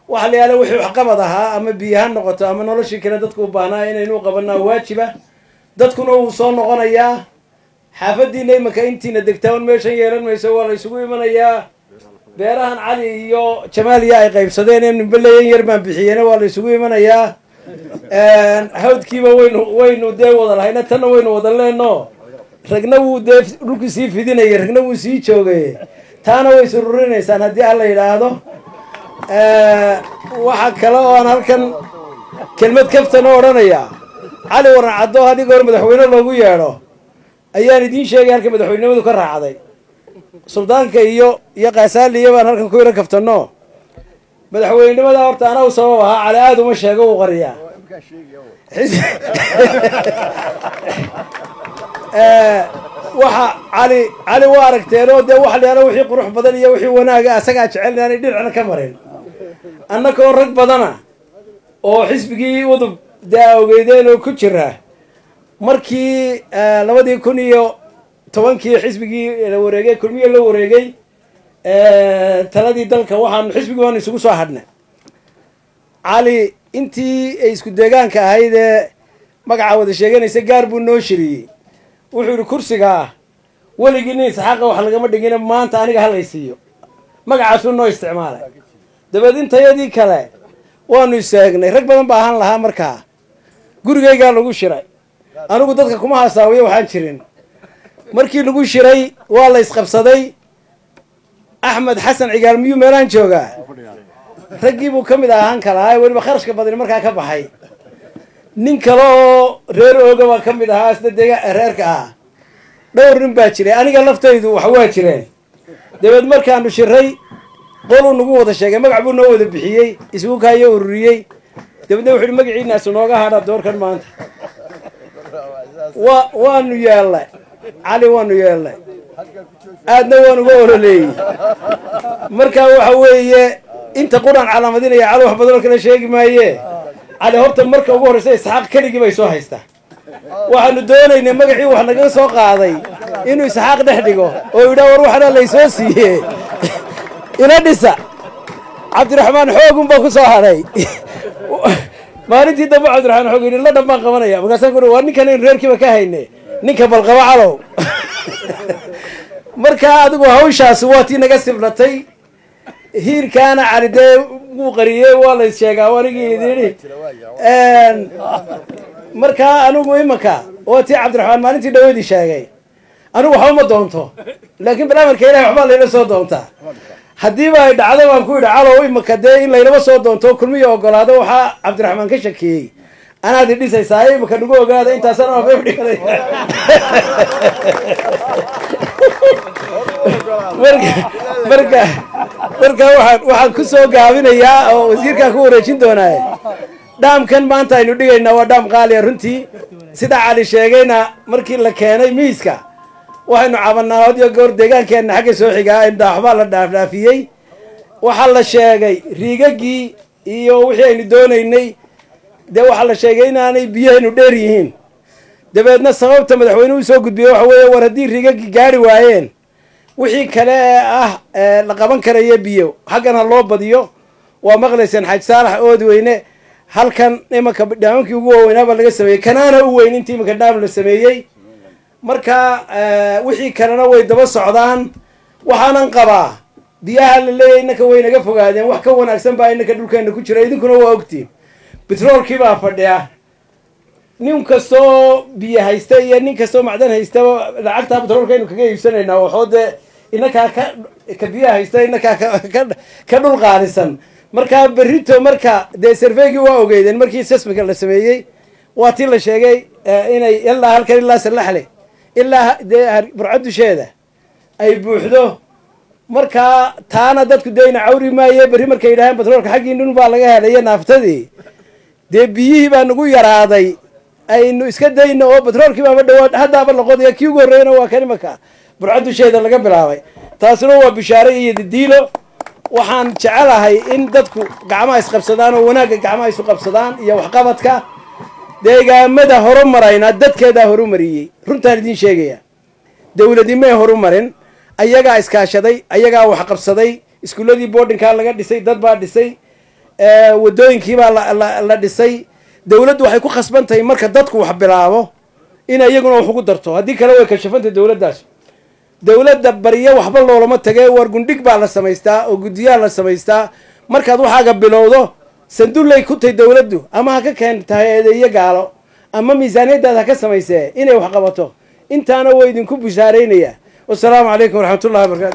waxa la yaala wixii waxqabad ahaa ama biyo ha noqoto ama noloshii kale dadku u baahnaa inaynu qabanaa waajiba dadkuna wuu soo noqonayaa xaafadiina imanka intiina degtaan meeshan yeelan mayso waa la isugu imanayaa beerahan cali iyo jamaaliya ay qaybsadeen in nimbaleyan yar baan bixiyeen waa la isugu imanayaa hawdkiiba waynu waynu dee wada lahayna tanna waynu wada leeno ragna wuu dee dhulkii sii fidinayay ragna wuu sii joogay taana way sururinaysaan haddii alla yidhaahdo waxaa kale oo aan halkan kelmad kaftan oo odhanaya cali waran caddo haddii goor madaxweyne loogu yeedho ayaan idiin sheegay halka madaxweynenimadu ka raacday suldaanka iyo iyo kaasaaliya baan halkan ku yaro kaftano madaxweynenimada horta anaa u sabab ahaa cali aada uma sheego uu qariyaa waxa cali cali waa aragteenoo dee waxa la yaala wixii qurux badan iyo wixii wanaaga asagaa jecel inaanay dhinacna ka marin annakoo rag badana oo xisbigii udub dee ogeydeen oo ku jira markii labadii kun iyo tobankii xisbigii la wareegay kulmiya la wareegay taladii dalka waxaanu xisbigii waanu isugu soo hadhnay cali intii ay isku deegaanka ahayd ee magaca wada sheeganaysa gaar buu noo shiriyey wuxuu yihi kursigaa weligii nin isxaaqa wax lagama dhigina maanta aniga halaysiiyo magacaasuu noo isticmaalay dabeed intayadii kale waanu istaagnay rag badan ba ahaan lahaa markaa gurigaygaa lagu shiray anigu dadka kuma hasaawiyo waxaan jirin markii lagu shiray waa la isqabsaday axmed xasan cigaal miyuu meelaan joogaa raggii buu ka mid ahaan kalahaa weliba kharashka badani markaa ka baxay nin kale oo reer ooga baa ka mid ahaa isna dega reerka ah dhowr nin baa jiray aniga laftaydu wax waa jireen dabeed markaanu shiray qoluu nagu wada sheegay magac buu noo wada bixiyey isbuukaayo ururiyey dabeedna wuxu uhi magaciinaasu nooga hadha doorkan maanta wa waanu yeelnay cali waanu yeelnay aadna waan uga ololeeyey markaa waxa weeye inta quraan calaamadinaya cali wax badanoo kale sheegi maaye cali horta marka ugu horreysa isxaaq keligii bay soo haystaa waxaanu doonaynay magacii wax naga soo qaaday inuu isxaaq dhex dhigo oo yidhaa war waxana laysoo siiye ina dhisa cabdiraxmaan xoogun baa ku soo hadhay maalintii dambe cabdiraxmaan xoog yidhi la dhan baan qabanaya markaasaan ku waa ninkan aynu reerkiiba ka hayne ninka balqaba calow markaa adigu hawshaasi waa tii naga siblatay hiirkaana cali dee wuu qariyey waa la sheegaa anigii idin markaa anigu imanka waa tii cabdiraxmaan maalintii dhaweydii sheegay anigu waxba ma doonto laakiin baraamarka ilahay waxbaa layla soo doontaa haddiiba ay dhacdo baan ku yidhi calow imanka dee in laylaba soo doonto kulmiya ogolaado waxaa cabdiraxmaan ka shakiyey anaad i dhisaysaa imanka nagu ogaada intaasana waafay udhiganay marka marka marka waxaan waxaan ku soo gaabinayaa oo wasiirkaan ku wareejin doonaaye dhaamkan maanta aynu dhigaynaa waa dhaam qaaliya runtii sida cali sheegayna markii la keenay miiska waxaynu cabanaa hodiyo goor deegaankeenna xagga soo xigaa indaa waxbaa la dhaafdhaafiyey waxaa la sheegay riigagii iyo wixii aynu doonaynay dee waxaa la sheegay inaanay biyahaynu dheer yihiin dabeedna sababta madaxweynuhu soo gudbiyey waxa weeye war haddii riigagii gaari waayeen wixii kale ee ah la qaban karayo biyo xaggan ha loo badiyo waa maqlayseen xaaj saalax oodi weyne halkan imanka dhaamankii ugu waaweynaabaa laga sameeyey kanaana u weyn intii imanka dhaam la sameeyey marka wixii kalena way daba socdaan waxaanan qabaa biyaha la leeyahy innaka way naga fogaadeen wax ka wanaagsan baa innaka dhulkeena ku jira idinkuna waa ogtiin betroolkii baa fadhiya nin kastoo biyo haysta iyo nin kastoo macdan haystaba lacagtaa betroolkaynu kaga iibsanaynaa waxoo dee inakaa ka ka biyaha haysta inakaa ka dhul qaalisan markaa berrito marka dee sarveygii waa ogeydeen markii sesmika la sameeyey waa tii la sheegay inay ilaa halkan ilaa salaxle ilaa dee burco dusheeda ay buuxdo markaa taana dadku deyna cawri maaye berri markay yidhaaheen batroolka xaggii dhun baa laga helaya naaftadii dee biyihii baa nagu yaraaday aynu iska dayno oo batroolkii baaba dhawaad haddaaba laqodaya kii ugu horreeyana waa kan imanka burco dusheeda laga bilaabay taasina waa bishaare iyo didiilo waxaan jecelahay in dadku gacmaha isqabsadaan oo wanaagga gacmaha isu qabsadaan iyo waxqabadka deegaamada horumarayna dadkeedaa horumariyey runtaan idiin sheegaya dawladimay horumarin ayagaa iskaashaday ayagaa waxqabsaday iskuuladii boardinkaa laga dhisay dad baa dhisay wadooyinkiibaa la dhisay dawladdu waxay ku khasban tahay marka dadku wax bilaabo ina iyaguna wax ugu darto haddii kale way kashafantay dawladdaas dawladda baryo waxba loolama tage war gundhig baa la samaystaa oo guddiyaa la samaystaa markaad waxaaga bilowdo sandullay ku tahay dawladdu ama ha ka keentahay eedeeyo gaalo ama miisaaniyaddaad ha ka samaysee inay wax qabato intaana waa idinku bishaaraynaya wasalaamu calaykum waraxmatullahi wabarakatu